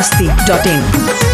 masti.in.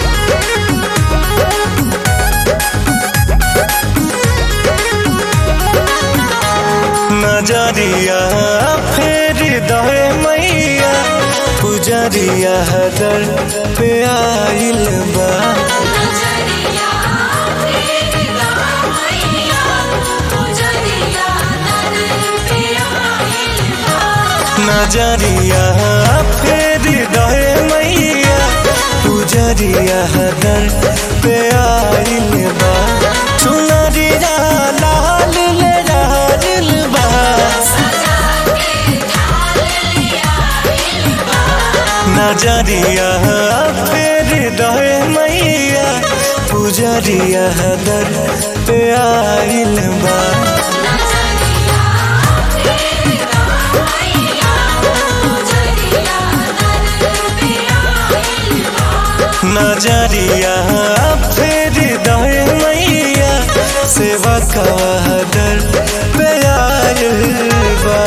नजरिया फेर दहे मैया पुजरिया दर पे आइल बा नजरिया फेरदा मैया पुजरिया दर पे आइल बा नजरिया फेर दहे मैया पुजरिया दर पे आइल बा चुनरिया लाल ले रहल बा सजा के ढाल लिया इल्बा नजरिया फेर दहे मैया पुजरिया दर पे आइल बा नजरिया फेरदा मैया पुजरिया दर पे आइल बा नजरिया फेर दहे मैया सेवा का दर पे आइल बा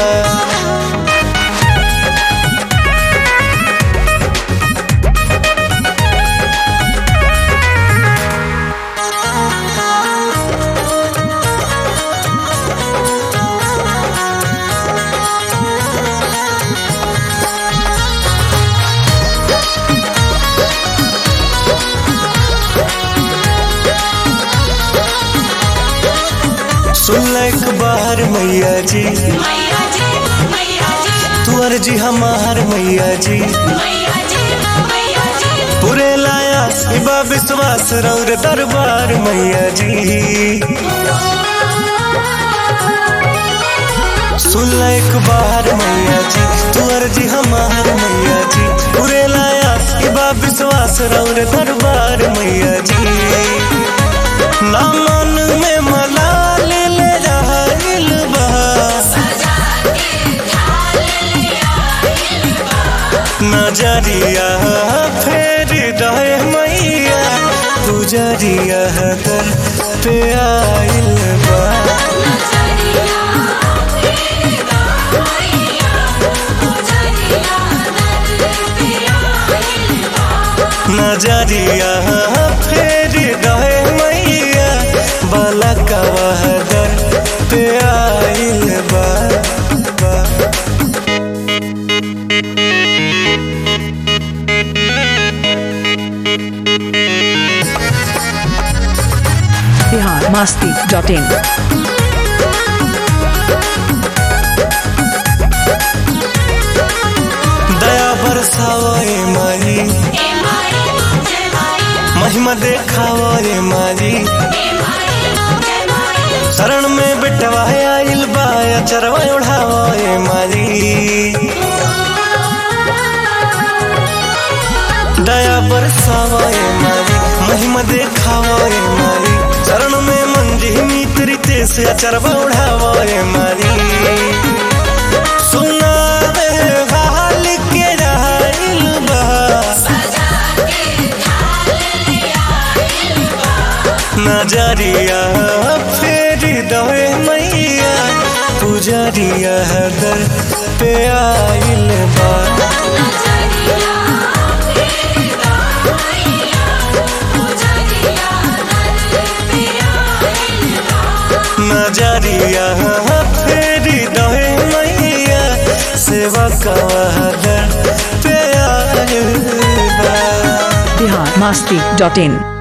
सुनलक बाहर मैया जी मैया जी मैया जी तू अर्जी हमार मैया जी मैया जी मैया जी पूरे लाया शिवा विश्वास रौर दरबार मैया जी सुनलक बाहर मैया जी तू अर्जी हमार मैया जी पूरे लाया शिवा विश्वास रौर दरबार मैया जी ना मन में मलाल ले रहल बा सजा के ढाल लिया इल्बा नजरिया फेर दहे मैया पुजरिया दर पे आइल बा नजरिया फेरदा मैया पुजरिया दर पे आइल बा नजरिया फेर दहे मैया बलकवा दर पे आइल बा बा। Bihar masti.in. दया बरसावे मारी ए माई जय माई महिमा देखावे मारी ए माई जय माई शरण में बिटवा आइल बा चरवा उड़ावे मारी दया बरसावे मारी महिमा देखावे मारी शरण में मंजी मित्री ते से अचरवा उड़ावे मारी सुनावे हाल के राइल बा सजा के ढाल लिया इल्बा नजरिया फेर दहे मैया पुजरिया दर पे आइल बा नजरिया फेरदा मैया पुजरिया दर पे आइल बा नजरिया फेर दहे मैया सेवा का दर पे आइल बा Bihar masti.in.